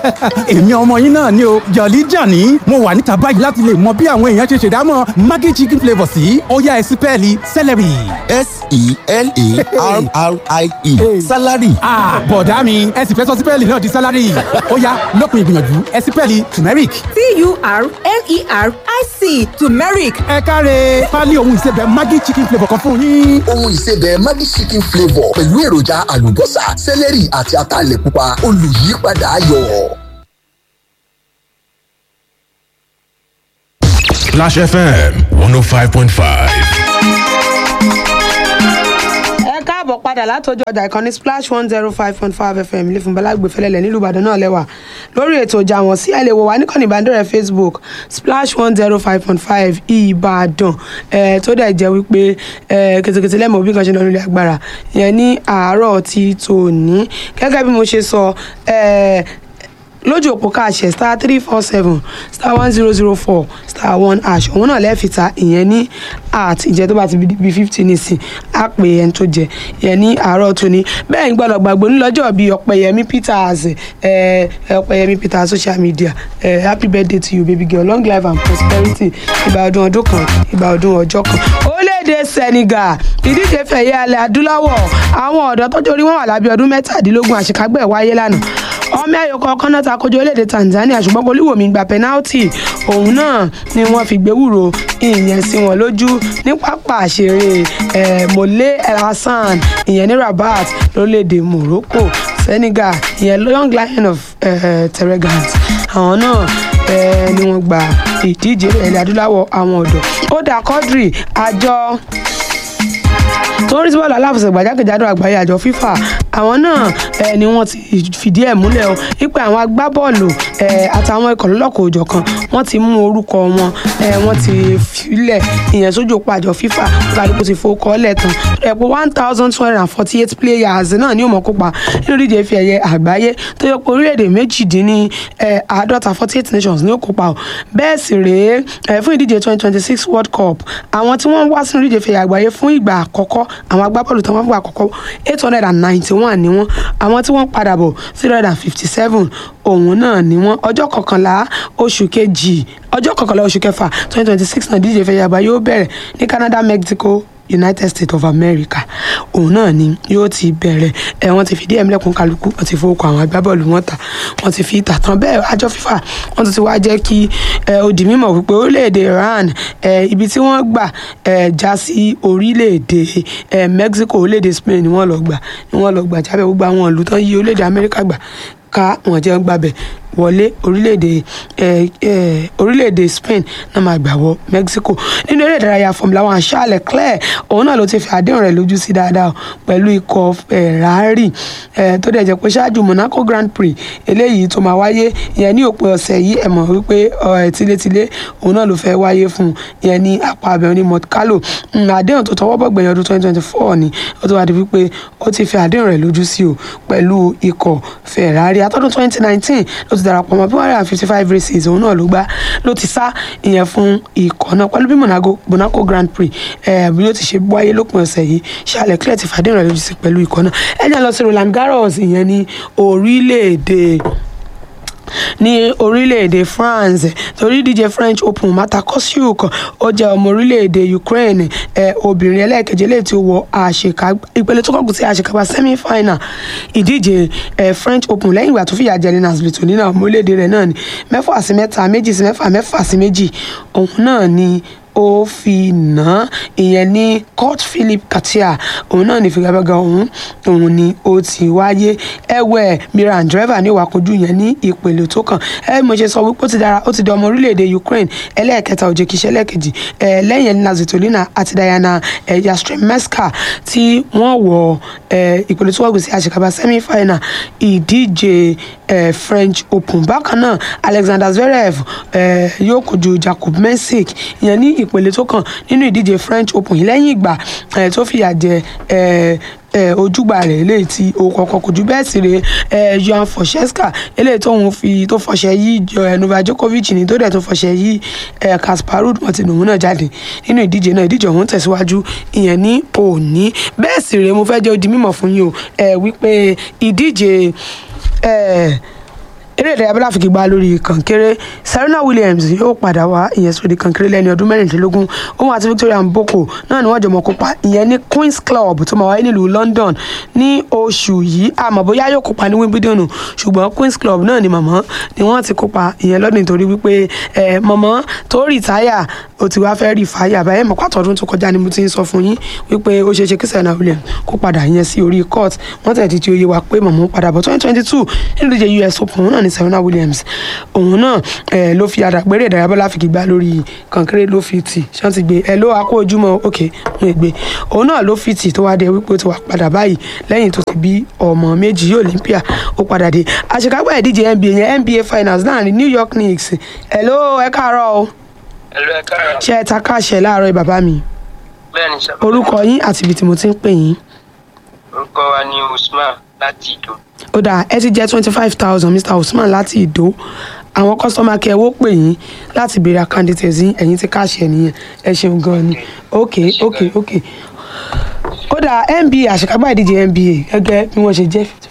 èmi ọmọ yín náà ni o jọ̀lí jàní mo wà níta báyìí láti lè mọ bí àwọn èèyàn ṣe ṣèdámọ̀ maggi chicken flavour sí ó yá ẹ sí pẹ́ẹ́lí celery. s-e-l-a-r-r-i-e salary. ah bọ̀dá mi ẹ sì fẹ́ sọ sípẹ́ẹ̀lì náà di sálárì ó yá lópin ìgbìyànjú ẹ sípẹ́ẹ̀lì turmeric. t-u-r-m-e-r-i-c turmeric ẹ káre pálí ohun ìsebẹ̀ maggi chicken flavour kan fún yín. ohun ìsebẹ̀ Maggi chicken flavour pẹ̀lú èròjà àlùbọ́sà sẹ́lẹ̀rì àti ataalẹ̀ pupa olùyípadà ayọ̀. Splash FM 105.5. ẹ káàbọ̀ padà látọjú ọjà ìkànnì splash one zero five point five fm ilé fún balagbè fẹlẹ́lẹ̀ nílùú ìbàdàn náà lẹ́wà lórí ètò ọjà wọn sí ẹ lè wò wá níkànnì ìbánidọ́rẹ̀ẹ́ facebook splash one zero five point five ìbàdàn ẹ tó dẹ̀ jẹ́ wípé ẹ kètèkètè lẹ́mọ̀ bí kan ṣe lọ nílé agbára yẹn ní àárọ̀ ti tòní gẹ́gẹ́ bí mo ṣe sọ ẹ lójú òpó káàṣẹ star three four seven star one zero zero four star one hash òun náà lẹ́ẹ̀fìta ìyẹn ní at ìjẹ́ tó bá ti bí fifty nísìn á pè ẹni tó jẹ ìyẹn ní àárọ̀ tóní bẹ́ẹ̀ ń gbọ́dọ̀ gbàgbọ́ nílọ́jọ́ bíi ọ̀pẹ̀yẹmí peters ẹ̀ ọ̀pẹ̀yẹmí peters social media ẹ̀ happy birthday to you baby girl long life and prosperity ìgbà ọdún ọdún kan ìgbà ọdún ọjọ́ kan orílẹ̀-èdè senegal ìdíje fẹ̀yẹ alẹ́ adúláwọ̀ àwọn ọ̀dọ́ tọ́jú orí wọn wà lábẹ́ ọdún mẹ́tàdínlógún àṣekágbẹ̀ wáyé lánàá ọmọ ẹyọ kọ̀ọ̀kan náà takojú orílẹ̀-èdè tanzania ṣùgbọ́n olúwòmí gba penalty òun náà ni wọ́n fi gbé wúro ìyẹn sí wọn lójú ní pápá àṣeré mole el hassan ìyẹn ní rabat lórílẹ̀-èdè morocco senegal ìyẹn young lion of uh, terregant àwọn náà eh, ni wọ́n gba ìdíje ilẹ̀ adúláwọ̀ àwọn ọ̀dọ́ ó dà kọ́dìrì àjọ tó ń rí sí bọ́ọ̀lù aláfẹsẹ̀gbá jákèjádò àgbáyé àjọ fífà àwọn náà eh, ni wọ́n ti fìdí ẹ̀ múlẹ̀ o wípé àwọn agbábọ́ọ̀lù eh, àtàwọn ikọ̀ lọ́lọ́kọ̀ òjọ̀ kan wọ́n ti mú orúkọ wọn eh, wọ́n ti filẹ̀ ìyẹn sójú òpó àjọ fífà kálukú ti fowó lẹ̀ tán ẹ̀ pé one thousand two hundred and forty eight players náà ni ó mọ̀ kópa nínú ìdíje ife ẹ̀yẹ àgbáyé tó yẹ pé orílẹ̀-èdè méjìdínní àádọ́ta forty eight nations ni ó kópa o bẹ́ẹ̀ sì rèé fún ìdíje twenty twenty six world cup àwọn tí wọ́n wá sínú ìdíje ife ẹ̀yẹ àgbáyé fún ìgbà àkọ́kọ́ àwọn agbábọ́ọ̀lù tó wọ́n fún àkọ́kọ́ eight hundred and ninety one ni wọ́n àwọn tí wọ́n padà bọ̀ three hundred and fifty seven òun náà ni wọ́n ọjọ́ kọkànlá oṣù kejì ọjọ́ kọkànlá oṣù kẹfà twenty twenty six náà díje ìfẹ̀yà àgbáyé yóò bẹ̀rẹ̀ ní Canada Mexico United States of America òun náà ni yóò ti bẹ̀rẹ̀ ẹ̀ wọ́n ti fìdí ẹ̀mí lẹ́kùn kálukú wọ́n ti fowókọ àwọn agbábọ́ọ̀lù wọn ta wọ́n ti fi ìta tán bẹ́ẹ̀ àjọ FIFA wọ́n tún ti wá jẹ́ kí ó di mímọ̀ wípé orílẹ̀-èdè Iran ibi tí wọ́n gbà já sí orílẹ̀-èdè Mexico orílẹ̀-èdè Spain ni wọ́n lọ gbà ni wọ́n lọ gbà jábẹ́ gbogbo àwọn ìlú tán yí orílẹ̀-èdè Amẹ́ríkà gbà ká wọn jẹ́ gbàbẹ̀ wọlé orílẹ̀-èdè orílẹ̀-èdè Spain náà máa gbà wọ Mexico nínú eré ìdárayá Formula One Charles Leclerc òun náà ló ti fi àdéhùn rẹ̀ lójú sí dáadáa pẹ̀lú ikọ̀ Ferrari tó dẹ̀ jẹ́ pé ṣáájú Monaco Grand Prix eléyìí tó máa wáyé ìyẹn ní òpin ọ̀sẹ̀ yìí ẹ̀ mọ̀ wípé tilétilé òun náà ló fẹ́ wáyé fún ìyẹn ní apá abẹ́rún ní Monte Carlo àdéhùn tó tọwọ́ bọ̀ gbẹ̀yìn ọdún twenty twenty four ni ó tó wá di wípé ó ti fi àdéhùn rẹ̀ lójú sí o pẹ̀lú ikọ̀ Ferrari àtọ́dún twenty nineteen ló ti darapọ̀ mọ́ bí one hundred and fifty five races òun náà ló gbá ló ti sá ìyẹn fún ikọ̀ náà pẹ̀lú bí Monaco Monaco Grand Prix bí ó ti ṣe wáyé lópin ọ̀sẹ̀ yìí Charles Leclerc ti fàdé ìrọ̀lẹ́ ojú sí pẹ̀lú ikọ̀ náà ẹ̀jẹ̀ lọ sí Roland Garros ìyẹn ní orílẹ̀-èdè ní orílẹ̀-èdè France torí díje French Open Marta Kostyuk ó jẹ́ ọmọ orílẹ̀-èdè Ukraine ẹ̀ obìnrin ẹlẹ́ẹ̀kejì lè ti wọ àṣekágbá ìpele tó kọ́kù sí àṣekágbá semi-final ìdíje ẹ̀ French Open lẹ́yìn ìgbà tó fìyà jẹ Elina Svitolina ọmọ orílẹ̀-èdè rẹ̀ náà ni mẹ́fà sí mẹ́ta méjì sí mẹ́fà mẹ́fà sí méjì òun náà ni ó fi nà án ìyẹn ní court philip katia òun náà ní figagbága òun òun ni ó ti wáyé ẹwẹ miran driver ní ìwàkojú yẹn ní ìpele tó kàn ẹ mo ṣe sọ wípé ó ti dára ó ti di ọmọ orílẹ̀-èdè ukraine ẹlẹ́ẹ̀kẹta òjèkíṣẹ́ ẹlẹ́ẹ̀kejì ẹ lẹ́yìn elina zvitolina àti diana ẹ yastremska tí wọ́n wọ ẹ ìpele tó wọ́gbìn sí àṣekágbá semi final ìdíje ẹ french open bákan náà alexander zverev ẹ yóò kojú jacob mensik ìyẹn ní ìpele tó kàn nínú ìdíje french open yìí lẹ́yìn ìgbà ẹ tó fìyà jẹ ẹ ẹ ojúgbà rẹ̀ eléyìí tí o kọ̀ọ̀kan kò jù bẹ́ẹ̀ sì rè ẹ johan focheska eléyìí tóun fi tó fọṣẹ yí ẹ novak djokovic ní tó dẹ̀ tó fọṣẹ yí ẹ kasparov wọn ti nùhún náà jáde nínú ìdíje náà ìdíje ọ̀hún tẹ̀síwájú ìyẹn ní òní bẹ́ẹ̀ sì rè mo fẹ́ jẹ́ ó di mímọ̀ fún yín o ẹ wípé ìdíje ẹ eré eré ìdárayá bọ́lá fi gbà lórí kànkéré serena williams yóò padà wá ìyẹn sórí kànkéré lẹ́ni ọdún mẹ́rìndínlógún òun àti victoria mboko náà ni wọ́n jọ mọ̀ kópa ìyẹn ní queens club tó máa wáyé nílùú london ní oṣù yìí àmọ́ bóyá yóò kópa ní wimbledon ṣùgbọ́n queens club náà ni màmá ni wọ́n ti kópa ìyẹn lọ́dún nítorí wípé ẹ màmá tó rìtáyà ó ti wá fẹ́ rí fàáyà báyẹn mọ̀ pàtó ọdún tó kọjá ni mo ti ń sọ fún yín wípé ó ṣeé ṣe kí serena williams kó padà yẹn sí orí court wọ́n tẹ̀ ti ti oyè wa pé màmá ń padà bọ̀ twenty twenty two nínú ìdíje us open òun náà ni serena williams òun náà ẹ ló fi àdàgbére ìdárayá bọ́lá fi gbá lórí kankéré ló fi tì ṣé wọ́n ti gbé ẹ ló wá kó ojúmọ́ òkè wọn ègbé òun náà ló fi tì tó wá dé wípé ó ti wà padà báyìí lẹ́yìn tó ti bí ọmọ méjì olympia ó padà dé àṣekágbá ìdíje nba yẹn nba finals láàrin new york knicks ẹ ló ẹ káàárọ̀ o ẹlò ẹ káàárọ̀ ṣe ẹ ta káàṣẹ láàárọ̀ bàbá mi bẹ́ẹ̀ ni sọ orúkọ yín àti ibi tí mo ti ń pè yín orúkọ wa ní usman láti ìdó ó dáa ẹ ti jẹ twenty five thousand mr usman láti ìdó àwọn kọ́sọ́mà kẹ́ ẹ wó pè yín láti béèrè candidate yín ẹ̀yin ti káàṣẹ nìyẹn ẹ ṣeun gan ni ok ok ok ó dáa nba àṣekágbá ìdíje nba gẹ́gẹ́ bí wọ́n ṣe jẹ́